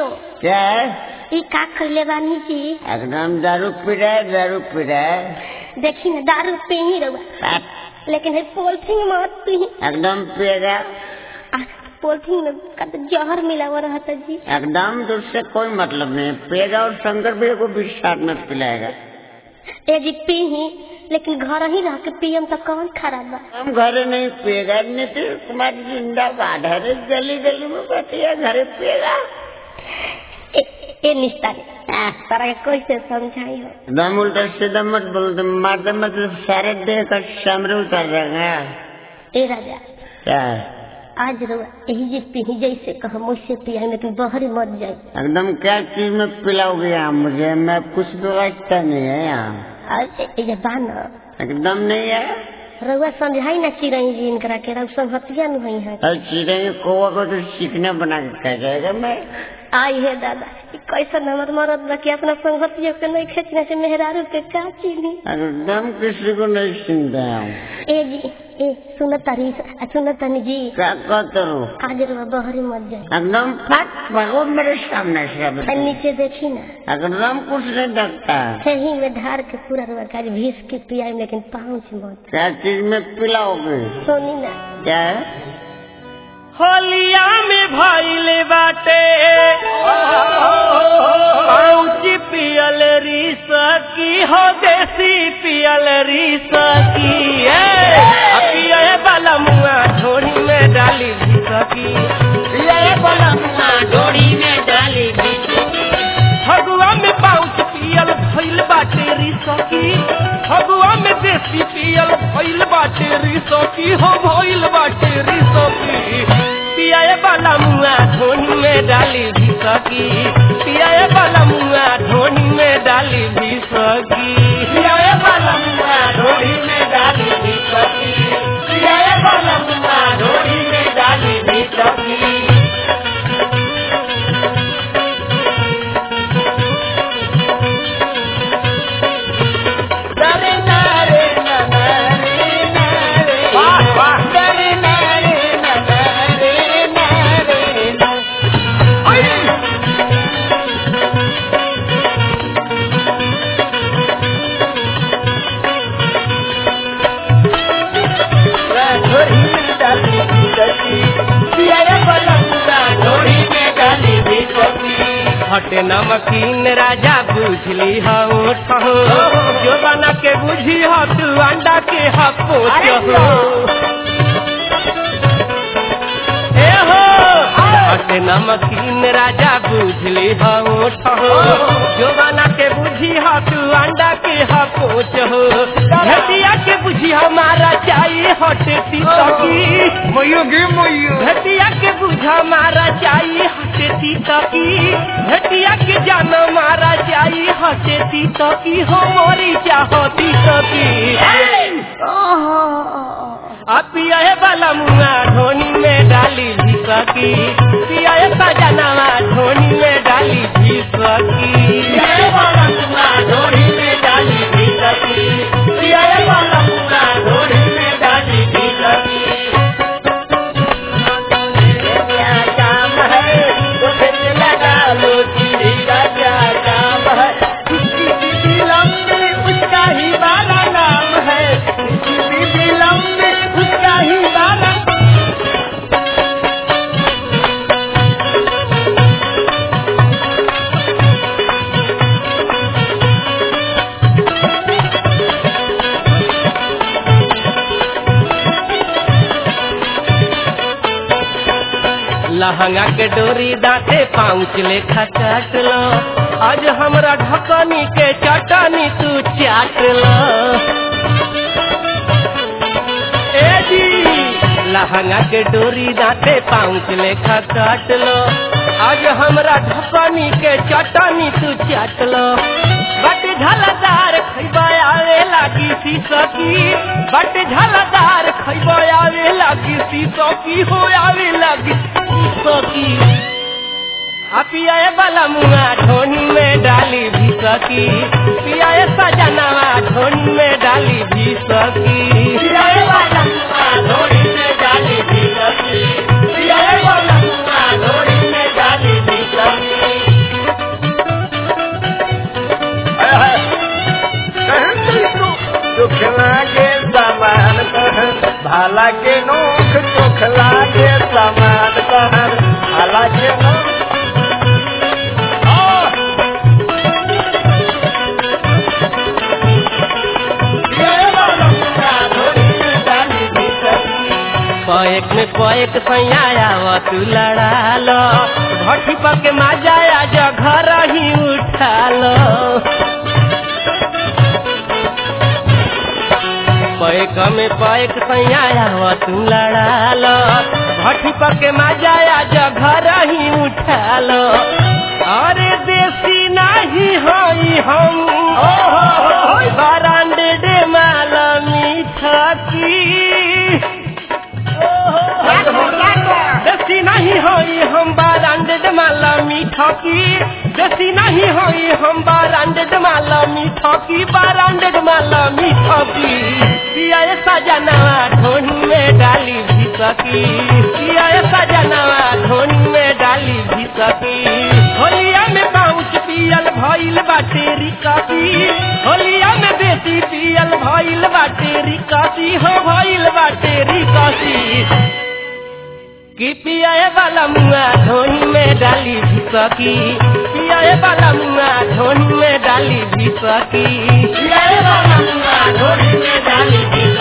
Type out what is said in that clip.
क्या है ई का खैले बानी जी एकदम दारू पी रहा है दारू पी रहा है देखी ना दारू पी ही रहुआ आप लेकिन है पोलथिन मत पी एकदम पिएगा आ, पोलथिन में का तो जहर मिला हुआ रहता जी एकदम तो उससे कोई मतलब नहीं पिएगा और शंकर भी को भी साथ में पिलाएगा ए जी पी ही लेकिन घर ही रह के पियम तो कौन खराब बा हम घरे नहीं पिएगा नीतीश कुमार जिंदाबाद है गली गली में बैठिए घरे पिएगा ए, ए निस्ता ने तारा के कैसे समझाई हो एकदम उल्टा सीधा मत बोलते मारते मतलब सारे देह का सामने उतर जाएगा ए राजा क्या आज रहुआ यही जी पी जैसे कहा मुझसे पिया लेकिन बहरी मत जाए एकदम क्या चीज में पिलाओगे यहाँ मुझे मैं कुछ व्यवस्था नहीं है यहाँ आज ए जे बा न एकदम नहीं है रहुआ समझाई ना चिरई जी इनकरा के रहुआ संगतिया नु हई है और चिड़े कौवा को तो सीखने बना के कह जाएगा मैं आई है दादा ई कैसन हमर मरद बा कि अपना संगतिया के नहीं खींचने से मेहरारू के का चीनी एकदम किसी को नहीं सुनते हम ए जी ए सुनत तारी सुनत तानी जी क्या कहते हो आज रहुआ बहरी मत जाए एकदम फट भागो मेरे सामने से अब। आ नीचे देखी ना एकदम कुछ नहीं लगता सही में धार के पूरा रुआ काज भीस के पियाई लेकिन पाँच मत क्या चीज में पिलाओगे सोनी ना क्या है होलिया में भइले बाटे पाउची पियल रीस की हो देसी पियल रीस की पिए वाला मुआ झोरी में डाली भीस की पिए वाला मुआ झोरी में डाली फगुआ में पाउच पियल भइल बाटे रीस की फगुआ में देसी पियल भइल बाटे रीस की हो भइल बाटे रीस की पियाए वाला मुआ धोनी में डाली भीस की पियाए वाला मुआ धोनी में डाली भीस की पियाए वाला मुआ धोनी में डाली भीस की पियाए वाला मुआ धोनी में डाली भीस की नरे नरे नरे नरे वाह वाह नरे नरे नरे नरे हटे नमकीन राजा बुझली हो जो बना के बुझी हो तू अंडा के हपोच हो ए हो हटे नमकीन राजा बुझली हो जो बना के बुझी हो तू अंडा के हपोच हो घटिया के बुझी हमारा चाहिए हटे तीतकी मयूगी मयू घटिया के बुझा मारा चाहिए हटेती तकी घटिया के जान मारा चाहिए हटेती तकी हो मोरी चाहती तकी अब पियाए वाला मुआ धोनी में डाली भी सकी पियाए सजनावा धोनी में डाली भी सकी पियाए वाला मुआ धोनी में डाली भी सकी पियाए वाला मुआ धोनी में डाली भी सकी क्या काम है वो फिर लगा लो चीनी का क्या काम है उसकी बीबी लंबी उसका ही बाला नाम है उसकी बीबी लंबी उसका ही बाला लहंगा के डोरी दाते पाँच लेखा चाट लो आज हमरा ढकनी के चटनी तू चाट लो ए जी लहंगा के डोरी दाते पाँच लेखा काट लो आज हमरा ढकनी के चटनी तू चाट लो बट झलदार खैबा आवे लागी सीसकी बट झलदार खैबा आवे लागी सीसकी हो आवे लागी सीसकी आ पियाए वाला मुआ ढोनी में डाली भी सकी पियाए सजनावा ढोनी में डाली भी सकी पियाए वाला मुआ ढोनी में डाली भी सकी पियाए वाला मुआ ढोनी में डाली भी सकी हाला के नोख चोख लागे समान तहर हाला के नोख पैक में पैक सैया तू लड़ा लो भट्टी पर के माजाया जो घर ही उठा लो पैक में पैक सैया तू लड़ा लो भट्टी पर के माजाया जो घर ही उठा लो अरे देसी नहीं हई हम बारांडे डे माला मीठा की देसी नहीं होई हम बारांडेड माला मीठा की देसी नहीं होई हम बारांडेड माला मीठा की बारांडेड माला मीठा की पिया सजनवा ढोनी में डाली भी सकी पिया सजनवा ढोनी में डाली भी सकी होलिया में पाउच पियल भइल बाटे रिकासी होलिया में बेसी पियल भइल बाटे रिकासी हो भइल बाटे रिकासी कि पियाए वाला मुआ धोनी में डाली भी सकी पियाए वाला मुआ धोनी में डाली भी सकी पियाए वाला मुआ धोनी में डाली भी